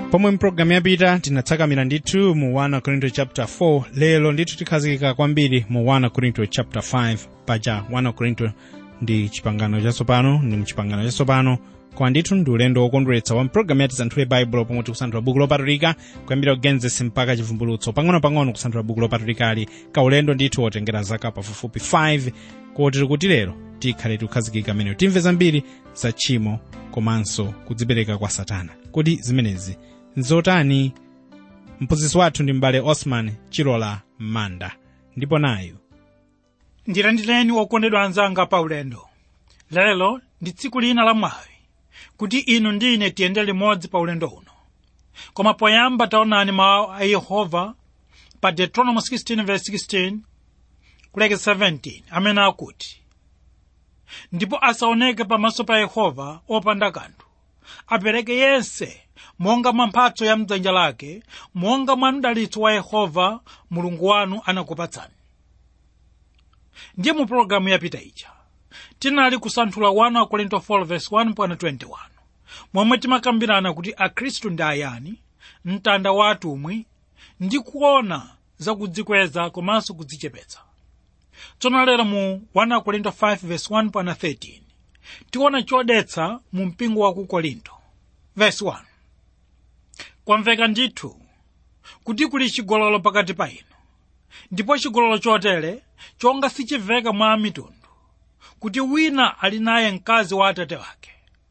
pomwe mpulogalamu yapita tinatsakamira ndithu mu 1 korinto chapter 4 lero ndithu tikhazikika kwambiri mu 1 korinto chapter 5 paja 1 korinto ndi chipangano chatsopano ndi mchipangano chatsopano koma ndithu ndi ulendo wokondweretsa wa mpulogalamu ya tisanthule baibulo pomwe tikusanthula buku lopatulika kuyambira kugenesis mpaka chivumbulutso pang'ono-pang'ono kusanthula buku lopatulikali kaulendo ndithu wotengera zaka pafupifupi 5 koti tikuti lero tikhale tikukhazikika meneyo timve zambiri za tchimo komanso kudzipereka kwa satana kodi zimenezi nzotani mphunzitsi wathu ndi m'bale osman chilola manda ndipo nayu ndilandireni okondedwa anzanga pa ulendo lero ndi tsiku lina la mwayi kuti inu ndi ine tiyende limodzi pa ulendo uno koma poyamba taonani mawu a yehova pa deuteronomy 16:16 kulekeza 17 amene akuti ndipo asaoneke pamaso pa yehova opanda kanthu apereke yense monga mwa mphatso ya mdzanja lake monga mwa mdalitso wa yehova mulungu wanu anakupatsani ndiye mu pologalamu yapita ija tinali kusanthula 1 korinto 4:1-21 momwe timakambirana kuti akhristu ndi ayani mtanda wa atumwi ndi kuona zakudzikweza komanso kudzichepetsa tsono lero mu 1 korinto 5:1-13 tiona chodetsa mu mpingo wa ku korinto verse 1 kwamveka ndithu kuti kuli chigololo pakati pa inu ndipo chigololo chotere chonga sichimveka mwa mitundu kuti wina ali naye mkazi wa atate wake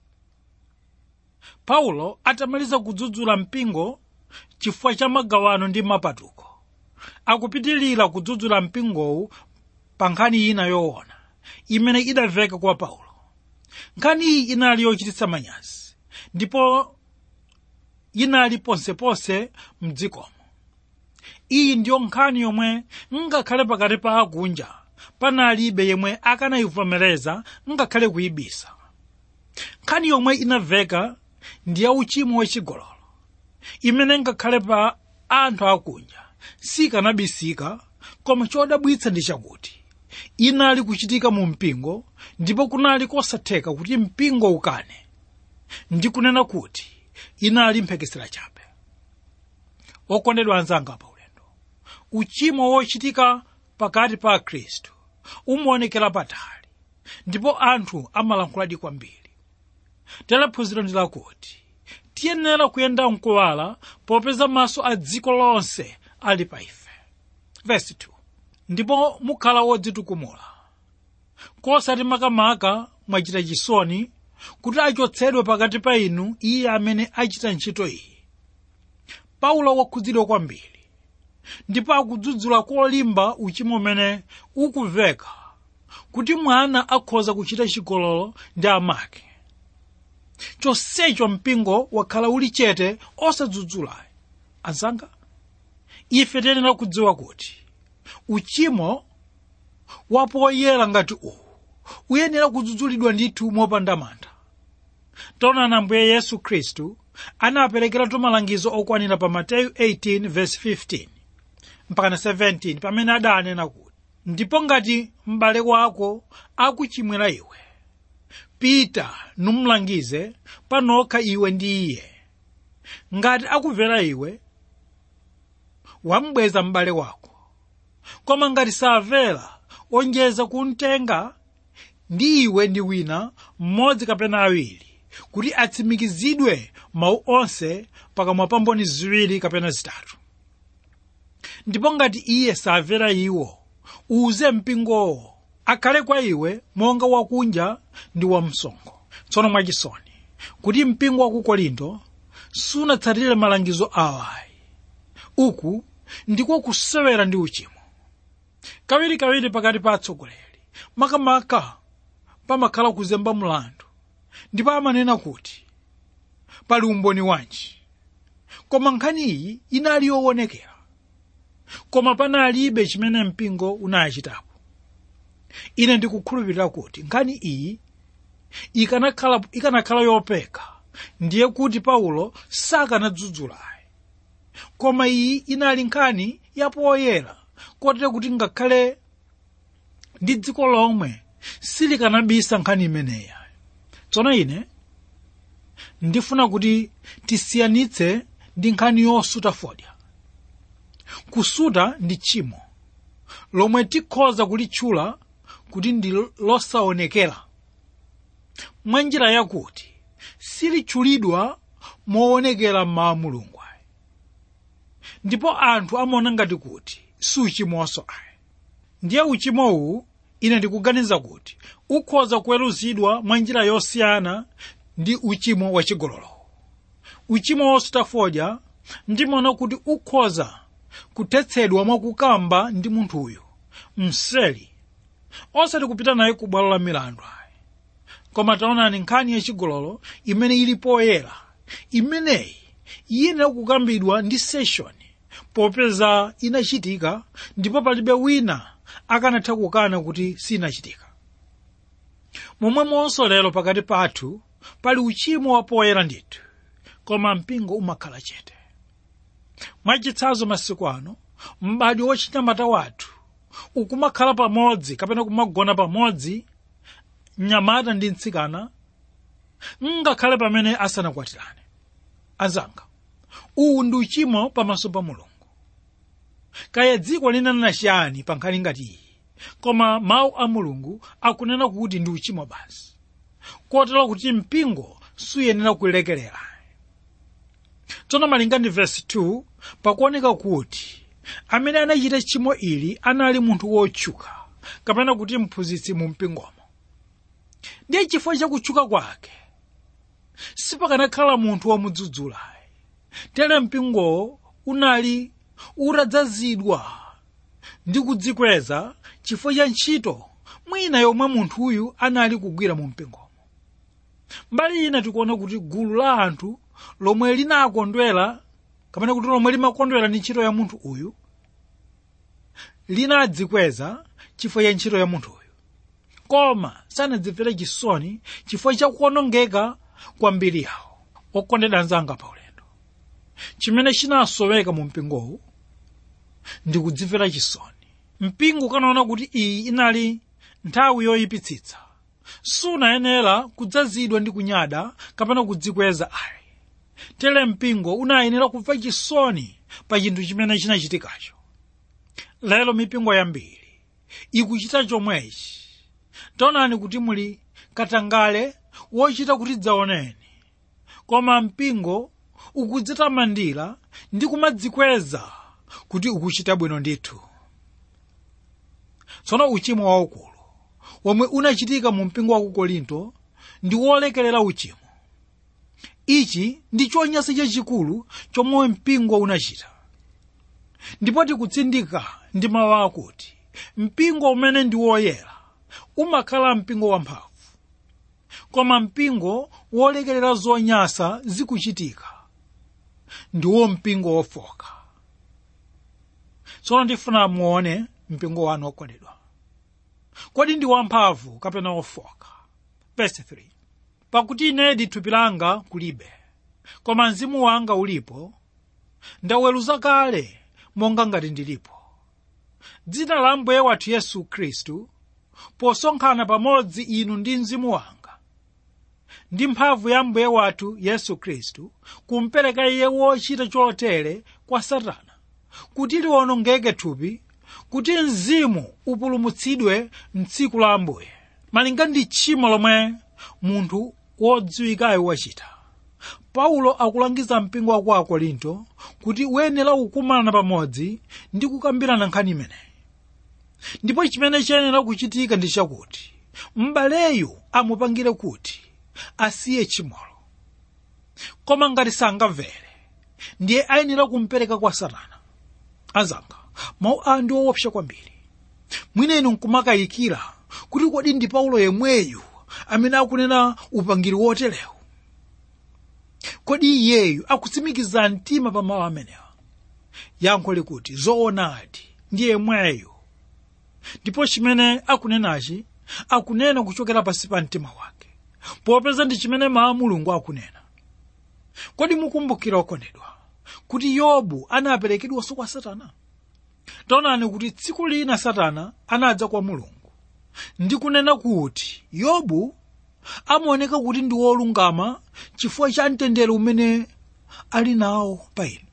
paulo atamaliza kudzudzula mpingo chifukwa cha magawano ndi mapatuko akupitilira kudzudzula mpingowu pa nkhani ina yoona imene idamveka kwa paulo nkhani iyi inali yochititsa manyazi ndipo inali ponseponse mdzikomo iyi ndiyo nkhani yomwe ngakhale pakati pa akunja panalibe yemwe akanayivomereza ngakhale kuyibisa nkhani yomwe inamveka ndi ya uchimo wachigololo imene ngakhale pa anthu akunja sikanabisika koma chodabwitsa ndi chakuti inali kuchitika mu mpingo ndipo kunali kosatheka kuti mpingo ukane ndi kunena kuti inali mphekesera chabe okondedwa anzanga pa ulendo uchimo wochitika pakati pa akhristu umaonekera patali ndipo anthu amalankhuladi kwambiri telephunziro ndi lakuti tiyenera kuyenda mkuwala popeza maso a dziko lonse ali pa ife verse 2 ndipo mukhala wodzitukumula kosati makamaka mwachita chisoni kuti achotsedwe pakati pa inu iye amene achita ntchito iyi paulo wakhudzidwa kwambiri ndipo akudzudzula kolimba uchimo umene ukumveka kuti mwana akhoza kuchita chigololo ndi amake chonsecho mpingo wakhala uli chete osadzudzulayi anzanga ife tiyenera kudziwa kuti uchimo wapoyera ngati uwu uyenera kudzudzulidwa ndithu mopanda mantha taonani ambuye yesu khristu anaperekeratu malangizo okwanira pa mateyu 18:15 mpakana 17 pamene adanena kuti ndipo ngati m'bale wako akuchimwira iwe pita numlangize panokha iwe ndi iye ngati akumvera iwe wambweza m'bale wako koma ngati samvera onjeza kumtenga ndi iwe ndi wina mmodzi kapena awiri kuti atsimikizidwe mawu onse pakamwa pa mboni ziwiri kapena zitatu ndipo ngati iye samvera iwo uze mpingowo akhale kwa iwe monga wakunja ndi wamsonkho tsono mwachisoni kuti mpingo wa ku korinto sunatsatire malangizo awayi uku ndiko kusewera ndi uchimo kawirikawiri pakati pa atsogoleri makamaka pamakhala kuzemba mlandu ndipo amanena kuti pali umboni wanji koma nkhani iyi inali yoonekera koma panalibe chimene mpingo unachitapo ine ndikukhulupirira kuti nkhani iyi ikanakhala ikanakhala yopeka ndiye kuti paulo sakanadzudzulayi koma iyi inali nkhani yapoyera kotero kuti ngakhale ndi dziko lomwe silikanabisa nkhani imeneyi tsono ine ndifuna kuti tisiyanitse ndi nkhani yosuta fodya kusuta ndi tchimo lomwe tikhoza kulitchula kuti ndi losaonekera mwa njira yakuti silitchulidwa moonekera mmawa mulungu ayi ndipo anthu amaona ngati kuti si uchimoso ayi ndiye uchimowu ine ndikuganiza kuti ukhoza kuweruzidwa mwa njira yosiyana ndi uchimo wachigololo uchimo wosuta fodya ndimaona kuti ukhoza kuthetsedwa mwakukamba ndi munthuyo mseli osati kupita naye ku bwalo la milandu ayi koma taonani nkhani yachigololo imene ili poyera imeneyi iyenera kukambidwa ndi seshoni popeza inachitika ndipo palibe wina akanatha kukana kuti sinachitika momwemonso lero pakati pathu pali uchimo wapoyera ndithu koma mpingo umakhala chete mwachitsanzo masiku ano m'bado wochinyamata wathu ukumakhala pamodzi kapena kumagona pamodzi mnyamata ndi mtsikana ngakhale pamene asanakwatirane azanga uwu ndi uchimo pamaso pa mulungu kaya dziko linanena chiyani pa nkhani ngati iyi koma mawu a mulungu akunena kuti ndi uchimo basi kotero kuti mpingo suyenera kulekerera tsono malinga ndi vesi 2 pakuoneka kuti amene anachita tchimo ili anali munthu wotchuka kapena kuti mphunzitsi mu mpingomo ndiye chifukwa chakutchuka kwake sipakanakhala munthu womudzudzula tere mpingowo unali utadzazidwa ndi kudzikweza chifukwa cha ntchito mwina yomwe munthuyu anali kugwira mu mpingomo mbali ina tikuona kuti gulu la anthu lomwe linakondwera kapena kuti lomwe limakondwera ndi ntchito ya munthu uyu linadzikweza chifukwa cha ntchito ya munthu uyu koma sanadzimvere chisoni chifukwa cha kuonongeka kwa mbiri yawo okondedwa anzanga pa ulendo chimene chinasoweka mu mpingowu ndi kudzimvera chisoni mpingo ukanaona kuti iyi inali nthawi yoyipitsitsa sunayenera kudzazidwa ndi kunyada kapena kudzikweza ayi tere mpingo unayenera kumva chisoni pa chinthu chimene chinachitikacho lero mipingo yambiri ikuchita chomwechi taonani kuti muli katangale wochita kuti dzaoneni koma mpingo ukudzitamandira ndi kumadzikweza kuti ukuchita bwino ndithu tsono uchimo waukulu womwe unachitika mu mpingo wa ku korinto ndi wolekerera uchimo ichi ndi chonyansa chachikulu chomwe mpingo unachita ndipo tikutsindika ndi mawu akuti mpingo umene ndi woyera umakhala mpingo wamphamvu koma mpingo wolekerera zonyansa zikuchitika ndiwo mpingo wofoka tsono ndifuna muone mpingo wanu okondedwa kodi ndi wamphamvu kapena wofoka verse 3 pakuti inedi thupi langa kulibe koma mzimu wanga ulipo ndaweruza kale monga ngati ndilipo dzina la mbuye wathu yesu khristu posonkhana pamodzi inu ndi mzimu wanga ndi mphamvu ya mbuye wathu yesu khristu kumpereka iye wochita chotere kwa satana kuti liwonongeke thupi kuti mzimu upulumutsidwe mtsiku la ambuye malinga ndi tchimo lomwe munthu wodziwikayo wachita paulo akulangiza mpingo wa ku akorinto kuti uyenera kukumana pamodzi ndi kukambirana nkhani imeneyi ndipo chimene chiyenera kuchitika ndi chakuti m'baleyu amupangire kuti asiye tchimolo koma ngati sangamvere ndiye ayenera kumpereka kwa satana azanga mawu a ndi woopsa kwambiri mwina inu nkumakayikira kuti kodi ndi paulo yemweyu amene akunena upangiri woterewu kodi iyeyu akutsimikiza mtima pa mawu amenewa yankho likuti zoonadi ndi yemweyu ndipo chimene akunenachi akunena kuchokera pansi pa mtima wake popeza ndi chimene mawu a mulungu akunena kodi mukumbukira okondedwa kuti yobu anaperekedwanso kwa satana taonani kuti tsiku lina satana anadza kwa mulungu ndi kunena kuti yobu amaoneka kuti ndi wolungama chifukwa cha mtendere umene ali nawo pa inu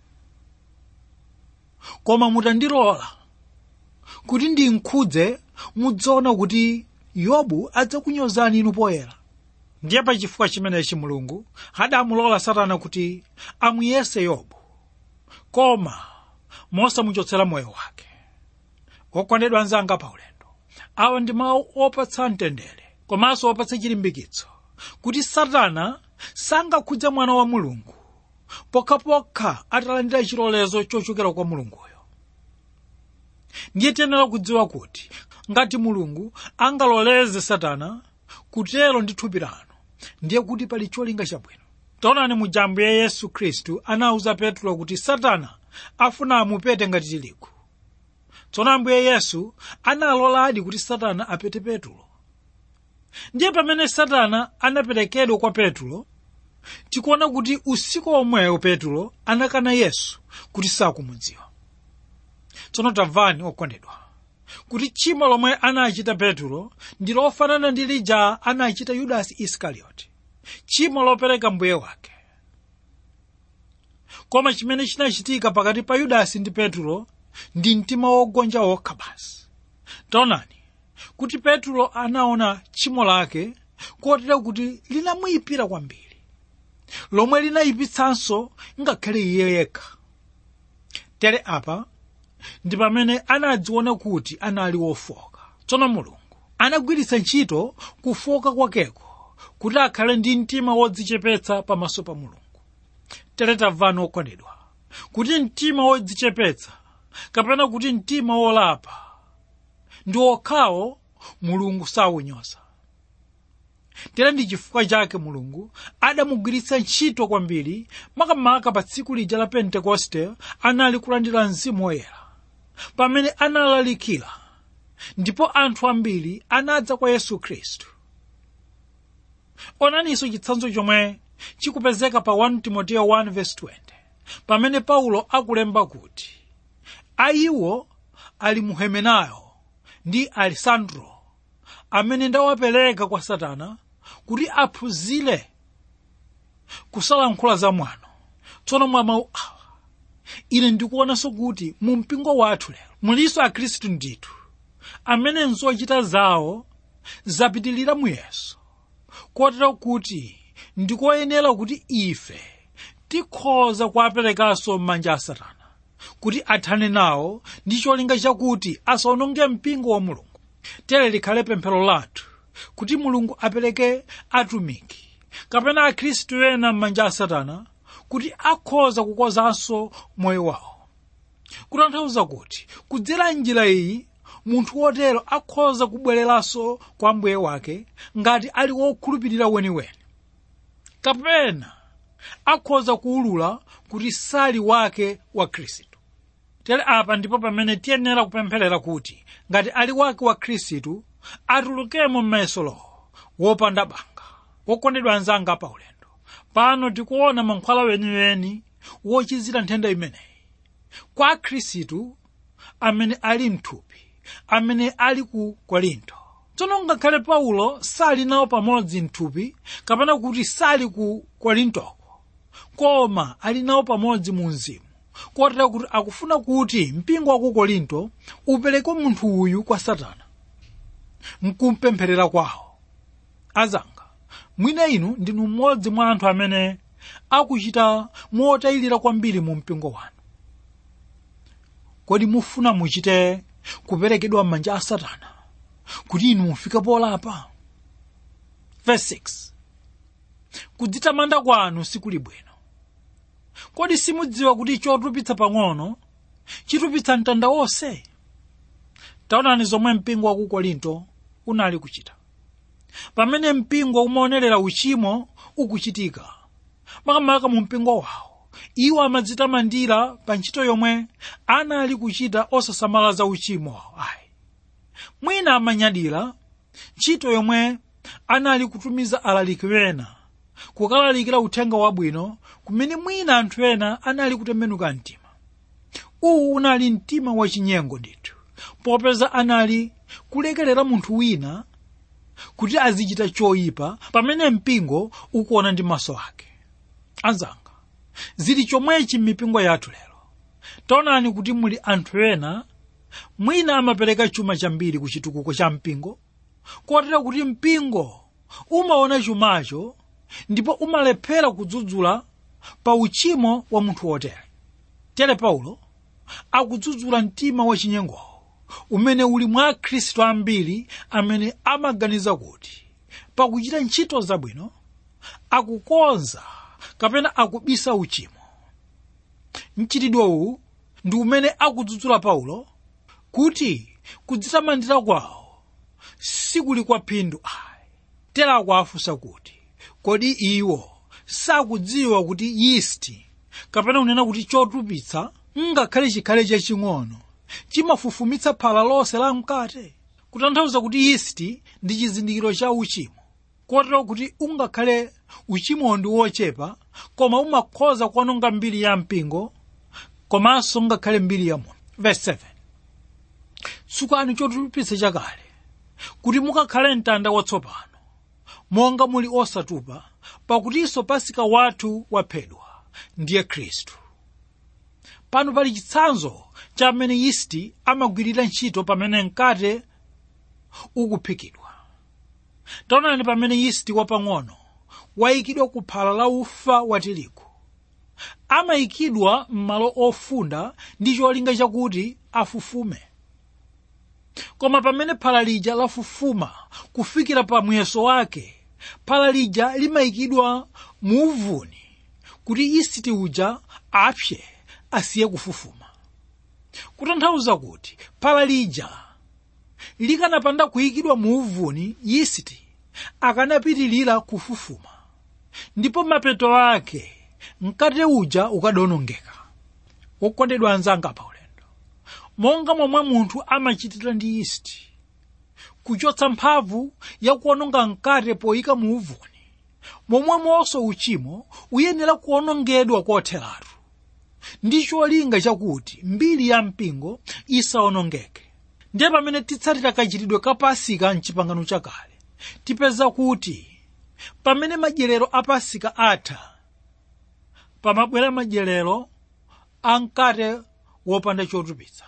koma mutandilola kuti ndinkhudze mudzaona kuti yobu adzakunyozani inu poyera ndiye pa chifukwa chimenechi mulungu adamulola satana kuti amuyese yobu koma mosamuchotsera moyo wake okondedwa anzanga paulendo awa ndi mawu opatsa mtendere komanso opatsa chilimbikitso kuti satana sangakhudze mwana wa mulungu pokhapokha atalandira chilolezo chochokera kwa mulunguyo ndiye tiyenera kudziwa kuti ngati mulungu angaloleze satana kutero ndi thupi lanu ndiye kuti pali cholinga chabwino taonani mujambo ya yesu khristu anawuza petro kuti satana afuna amupete ngati tirigu tsono ambuye yesu analoladi kuti satana apete petro ndiye pamene satana anaperekedwa kwa petro tikuona kuti usiku omwewo petro anakana yesu kuti sakumudziwa tsono tamvani okondedwa kuti tchimo lomwe anachita petro ndi lofanana ndi lija anachita yudasi isikarioti tchimo lopereka mbuye wake koma chimene chinachitika pakati pa yudasi ndi petro ndi mtima wogonja wokha basi taonani kuti petro anaona tchimo lake kotero kuti linamuyipira kwambiri lomwe linayipitsanso ngakhale iye yekha tere apa ndi pamene anadziona kuti anali wofoka tsono mulungu anagwiritsa ntchito kufoka kwakeko kuti akhale ndi mtima wodzichepetsa pamaso pa mulungu tere tamvani okondedwa kuti mtima wodzichepetsa kapena kuti mtima wolapa ndi okhawo mulungu sawunyoza tere ndi chifukwa chake mulungu adamugwiritsa ntchito kwambiri makamaka pa tsiku lija la pentekoste anali kulandira mzimu woyera pamene analalikira ndipo anthu ambiri anadza kwa yesu khristu onaninso chitsanzo chomwe chikupezeka pa 1 timoteyo 1:20 pamene paulo akulemba kuti ayiwo ali muhemenayo ndi alisandro amene ndawapereka kwa satana kuti aphunzire kusalankhula zamwano tsono mwa mawu awa ine ndikuonanso kuti mu mpingo wathu lero mulinso akhristu ndithu amene nzochita zawo zapitilira muyeso kotero kuti ndikoyenera kuti ife tikhoza kuwaperekanso m'manja a satana kuti athane nawo ndi cholinga chakuti asawononge mpingo wa mulungu tere likhale pemphero lathu kuti mulungu apereke atumiki kapena akhristu ena m'manja a satana kuti akhoza kukozanso moyo wawo kutanthauza kuti kudzera njira iyi munthu wotero akhoza kubwereranso kwa mbuye wake ngati ali wokhulupirira weniweni kapena akhoza kuwulula kuti sali wake wa khristu tere apa ndipo pamene tiyenera kupempherera kuti ngati ali wake wa khristu atulukemo m'mayesolowo wopanda banga wokondedwa anzanga pa ulendo pano tikuona mankhwala weniweni wochizira nthenda imeneyi kwa khristu amene ali mthupi amene ali ku korinto tsono ngakhale paulo sali nawo pamodzi mthupi kapena kuti sali ku korintoko koma ali nawo pamodzi mu mzimu kotero kuti akufuna kuti mpingo wa ku korinto upereke munthu uyu kwa satana mkumpempherera kwawo azanga mwina inu ndinu mmodzi mwa anthu amene akuchita motayilira kwambiri mu mpingo wanu kodi mufuna muchite kuperekedwa m'manja a satana kuti inu mufike polapa verse 6 kudzitamanda kwanu sikuli bwino kodi simudziwa kuti chotupitsa pang'ono chitupitsa mtanda wonse taonani zomwe mpingo wa ku korinto unali kuchita pamene mpingo umaonerera uchimo ukuchitika makamaka mu mpingo wawo iwo amadzitamandira pa ntchito yomwe anali kuchita osasamala za uchimo wawo ayi mwina amanyadira ntchito yomwe anali kutumiza alaliki ena kukalalikira uthenga wabwino kumene mwina anthu ena anali kutembenuka mtima uwu unali mtima wachinyengo ndithu popeza anali kulekerera munthu wina kuti azichita choyipa pamene mpingo ukuona ndi maso ake anzanga zili chomwechi m'mipingo yathu lero taonani kuti muli anthu ena mwina amapereka chuma chambiri ku chitukuko cha mpingo kotera kuti mpingo umaona chumacho ndipo umalephera kudzudzula pa uchimo wa munthu wotere tere paulo akudzudzula mtima wachinyengowo umene uli mwa akhristu ambiri amene amaganiza kuti pakuchita ntchito zabwino akukonza kapena akubisa uchimo mchitidwe uwu ndi umene akudzudzula paulo kuti kudzitamandira kwawo sikuli kwa phindu ayi tera akuafunsa kuti kodi iwo sakudziwa kuti yisti kapena kunena kuti chotupitsa ngakhale chikhale chaching'ono chimafufumitsa phala lonse la mkate kutanthauza kuti yisti ndi chizindikiro cha uchimo kotero kuti ungakhale uchimowo ndi wochepa koma umakhoza kuononga mbiri ya mpingo komanso ngakhale mbiri ya munthu verse 7 tsukani chotupitsa chakale kuti mukakhale mtanda watsopano monga muli osatupa pakutinso pasika wathu waphedwa ndiye khristu pano pali chitsanzo cha amene yisti amagwirira ntchito pamene mkate ukuphikidwa taonani pamene yisti wapang'ono wayikidwa ku phala la ufa wa tirigu amayikidwa m'malo ofunda ndi cholinga chakuti afufume koma pamene phala lija lafufuma kufikira pa muyeso wake phala lija limayikidwa mu uvuni kuti yisti uja apse asiye kufufuma kutanthauza kuti phala lija likanapanda kuyikidwa mu uvuni yisti akanapitilira kufufuma ndipo mapeto ake mkate uja ukadonongeka wokondedwa anzanga pa ulendo monga momwe munthu amachitira ndi yisti kuchotsa mphamvu yakuononga mkate poyika mu uvuni momwemonso uchimo uyenera kuonongedwa kotheratu ndi cholinga chakuti mbiri ya mpingo isaonongeke ndiye pamene titsatira kachitidwe ka pasika mchipangano chakale tipeza kuti pamene madyerero a pasika atha pamabwera madyerero a mkate wopanda chotupitsa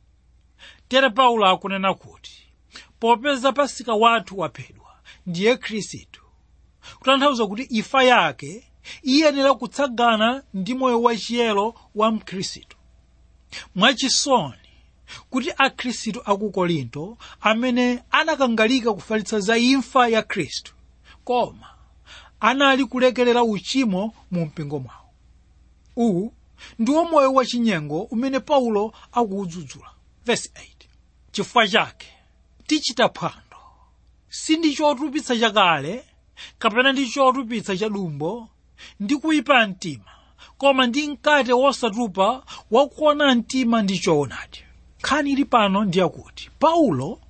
tere paulo akunena kuti popeza pasika wathu waphedwa ndiye khristu kutanthauza kuti imfa yake iyenera kutsagana ndi moyo wachiyero wa mkhristu mwachisoni kuti akhristu aku korinto amene anakangalika kufalitsa za imfa ya khristu koma anali kulekerera uchimo mu mpingo mwawo uwu ndiwo moyo wachinyengo umene paulo akuwudzudzula verse 8 chifukwa chake tichita phwando si ndi chotupitsa chakale kapena ndi chotupitsa cha dumbo ndi kuyipa mtima koma ndi mkate wosatupa wakuona mtima ndi choonadi nkhani ili pano ndiyakuti paulo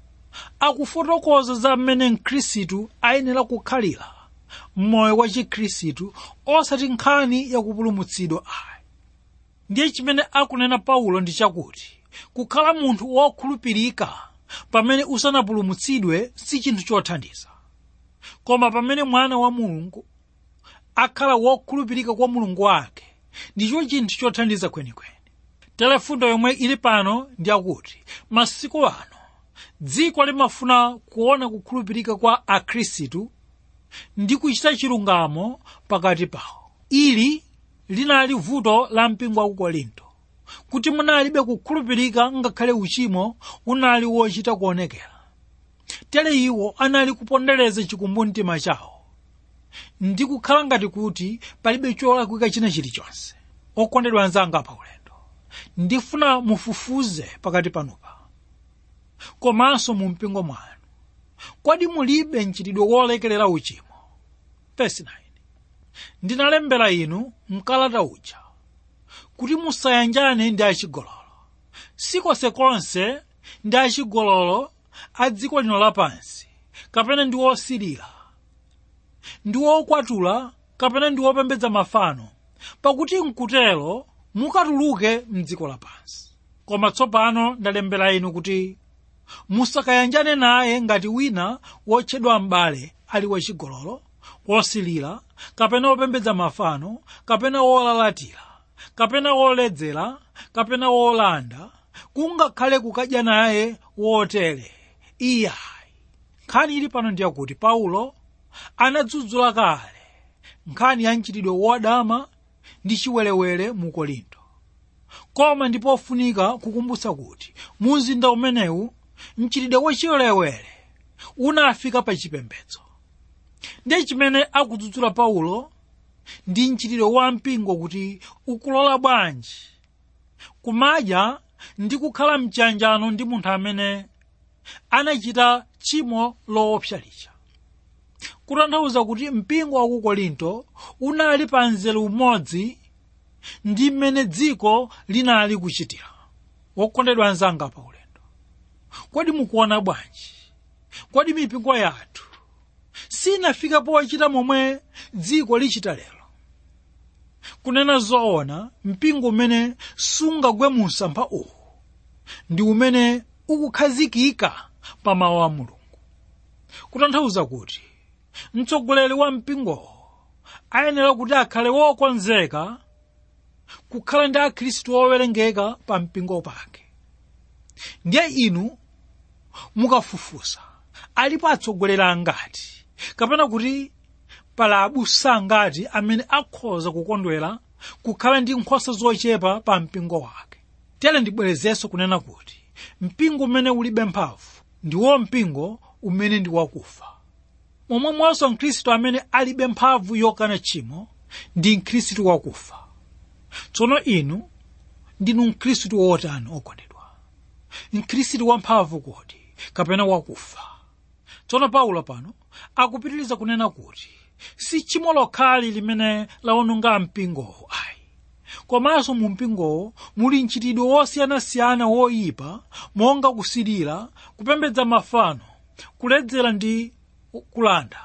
akufotokoza za mmene mkhristu ayenera kukhalira mmoyo wa chikhristu osati nkhani yakupulumutsidwa ayi ndiye chimene akunena paulo ndi chakuti kukhala munthu wokhulupirika pamene usanapulumutsidwe si chinthu chothandiza koma pamene mwana wa mulungu akhala wokhulupirika kwa mulungu wake ndicho chinthu chothandiza kwenikweni telefundo yomwe ili pano ndi akuti masiku ano dziko limafuna kuona kukhulupirika kwa akhristu ndi kuchita chilungamo pakati pawo ili linali vuto la mpingo wa ku korinto kuti munalibe kukhulupirika ngakhale uchimo unali wochita kuonekera tere iwo anali kupondereza chikumbumtima chawo ndi kukhala ngati kuti palibe cholakwika china chilichonse okondedwa anzanga pa ulendo ndifuna mufufuze pakati panupa komanso mu mpingo mwanu kodi mulibe mchitidwe wolekerera uchimo Verse 9. ndinalembera inu mkalata uja kuti musayanjane ndi achigololo sikonsekonse ndi achigololo a dziko lino lapansi kapena ndi osirira ndi wokwatula kapena ndi wopembedza mafano pakuti mkutero mukatuluke mdziko lapansi koma tsopano ndalembera inu kuti musakayanjane naye ngati wina wotchedwa m'bale ali wachigololo wosilira kapena wopembedza mafano kapena wolalatira kapena woledzera kapena wolanda kungakhale kukadya naye wotere iyayi nkhani ili pano ndiyakuti paulo anadzudzula kale nkhani ya mchitidwe wodama ndi chiwerewere mu korinto koma ndi pofunika kukumbutsa kuti mu mzinda umenewu mchitidwe wachiwerewere unafika pa chipembedzo ndiye chimene akudzudzula paulo ndi mchitidwe wa mpingo kuti ukulola bwanji kumadya ndi kukhala mchanjano ndi munthu amene anachita tchimo loopsa lija kutanthauza kuti mpingo wa ku korinto unali pa mzere umodzi ndi mmene dziko linali kuchitira wokondedwa anzanga pa ulendo kodi mukuona bwanji kodi mipingo yathu sinafika pochita momwe dziko lichita lero kunena zoona mpingo umene sungagwe mu msampha uwu ndi umene ukukhazikika pa mawu a mulungu kutanthauza kuti mtsogoleri wa mpingowo ayenera kuti akhale wokonzeka kukhala ndi akhristu owerengeka pa mpingo pake ndiye inu mukafufusa alipo atsogoleri angati kapena kuti pali abusa angati amene akhoza kukondwera kukhala ndi nkhosa zochepa pa mpingo wake tere ndibwerezenso kunena kuti mpingo umene ulibe mphamvu ndiwo mpingo umene ndi wakufa momwemonso mkhristu amene alibe mphamvu yokana tchimo ndi mkhristu wakufa tsono inu ndinu mkhristu wotani okondedwa mkhristu wamphamvu kodi kapena wakufa tsono paulo pano akupitiriza kunena kuti si tchimo lokhali limene lawononga mpingowo ayi komanso mu mpingowo muli mchitidwe wosiyanasiyana woyipa monga kusilira kupembedza mafano kuledzera ndi kulanda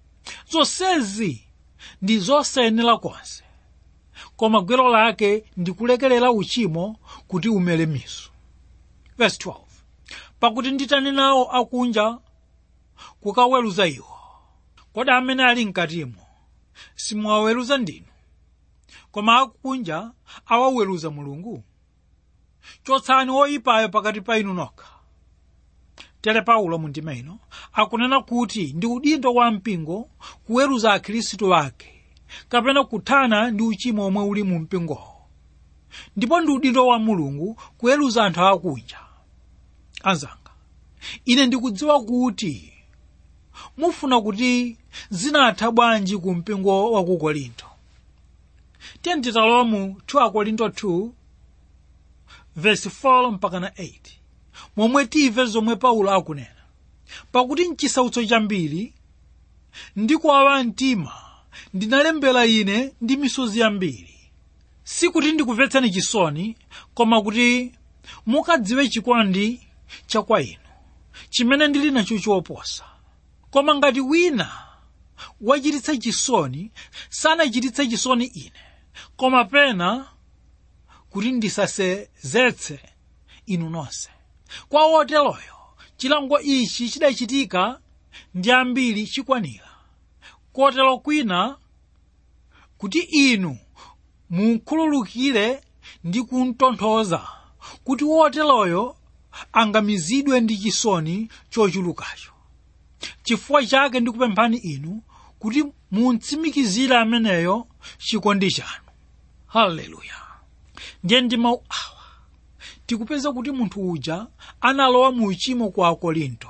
zonsezi ndi zosayenera konse koma gwero lake ndi kulekerera uchimo kuti umere miso verse 12 pakuti nditani nawo akunja kukaweruza iwo kodi amene ali mkatimo simuwaweruza ndinu koma akunja awaweruza mulungu chotsani woyipayo pakati pa inu nokha tere paulo mu ndima ino akunena kuti ndi udindo wa mpingo kuweruza akhristu ake kapena kuthana ndi uchimo omwe uli mu mpingowo ndipo ndi udindo wa mulungu kuweruza anthu akunja anzanga ine ndikudziwa kuti mufuna kuti zinatha bwanji ku mpingo wa ku korinto tiye titalowa mu 2 korinto 2 verse 4 mpaka na 8 momwe timve zomwe paulo akunena pakuti mchisautso chambiri ndi kuwawa mtima ndinalembera ine ndi misozi yambiri sikuti ndikumvetsani chisoni koma kuti mukadziwe chikondi cha kwa inu chimene ndili nacho choposa koma ngati wina wachititsa chisoni sanachititse chisoni ine koma pena kuti ndisasezetse inu nonse kwa woteroyo chilango ichi chidachitika ndi ambiri chikwanira kotero kwina kuti inu munkhululukire ndi kuntonthoza kuti woteroyo angamizidwe ndi chisoni chochulukacho chifukwa chake ndikupemphani inu kuti muntsimikizire ameneyo chikondi chanu haleluya ndiye ndi mawu awa tikupeza kuti munthu uja analowa mu uchimo kwa akorinto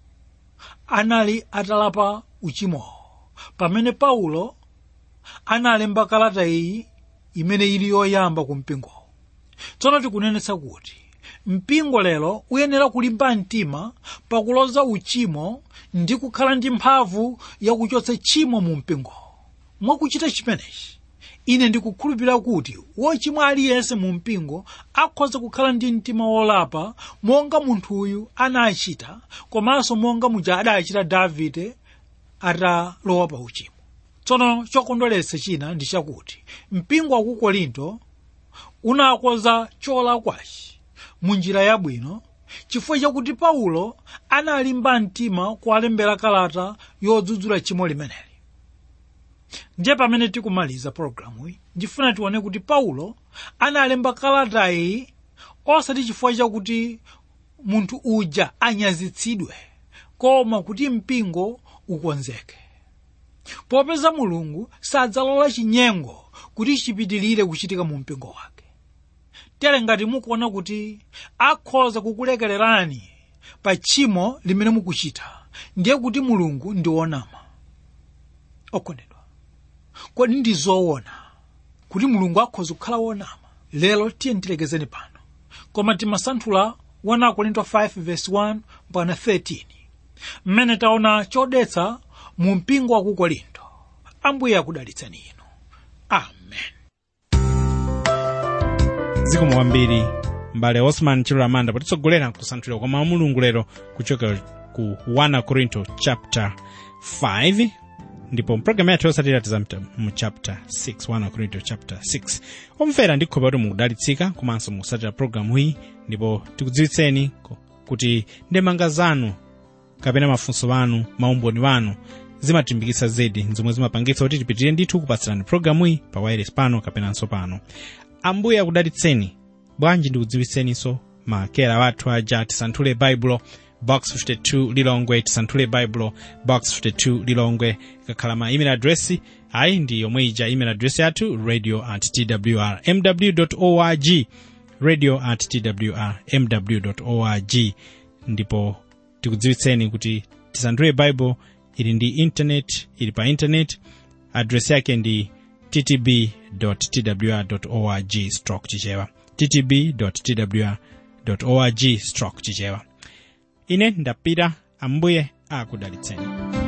anali atalapa uchimowo pamene paulo analemba kalata iyi imene ili yoyamba ku mpingowo tsono tikunenetsa kuti mpingo lero uyenera kulimba mtima pakuloza uchimo ndi kukhala ndi mphamvu yakuchotsa tchimo mu mpingowo mwakuchita chimenechi ine ndikukhulupirira kuti wochimwa aliyense mu mpingo akhoza kukhala ndi mtima wolapa monga munthuyu anachita komanso monga muja adachita davide atalowa pa uchimo tsono chokondweretsa china ndi chakuti mpingo wa ku korinto unakonza cholakwachi mu njira yabwino chifukwa chakuti paulo analimba mtima kuwalembera kalata yodzudzula tchimo limeneli ndiye pamene tikumaliza pologalamu iyi ndifuna tione kuti paulo analemba kalatayi osati chifukwa chakuti munthu uja anyazitsidwe koma kuti mpingo ukonzeke popeza mulungu sadzalola chinyengo kuti chipitilire kuchitika mu mpingo wake tere ngati mukuona kuti akhoza kukulekererani pa tchimo limene mukuchita ndiye kuti mulungu ndi wonama okondedwa kodi ndi zoona kuti mulungu akhoza kukhala wonama lero tiye ndilekezeni pano koma timasanthula 1 korinto 5 verse 1 mpaka 13 mmene taona chodetsa mu mpingo wa ku korinto ambuye akudalitseni inu amen zikomo kwambiri mbale osman chilolamanda potitsogolera kusanthulira kwa mawu a mulungu lero kuchokera ku 1 korinto chapter 5 ndipo mpulogalamu yathu yotsatira tizapita mu chapter 6 1 korinto chapter 6 omvera ndikhulupirira kuti mukudalitsika komanso mukusatira pulogalamu iyi ndipo tikudziwitseni ku- kuti ndemanga zanu kapena mafunso anu maumboni anu zimatimbikitsa zedi zomwe zimapangitsa kuti tipitirire ndithu kupatsirani pulogalamu iyi pa wireless pano kapenanso pano ambuye akudalitseni bwanji ndikudziwitseninso makera wathu aja tisanthule baibulo box 52 lilongwe tisanthule baibulo box 52 lilongwe ikakhala ma email address ayi ndi yomwe ija email address yathu radio at twr mw org radio at twr mw org ndipo tikudziwitseni kuti tisanthule bible ili ndi internet ili pa internet address yake ndi ttb twr org stroke chichewa ttb twr org stroke chichewa ine ndapita ambuye akudalitseni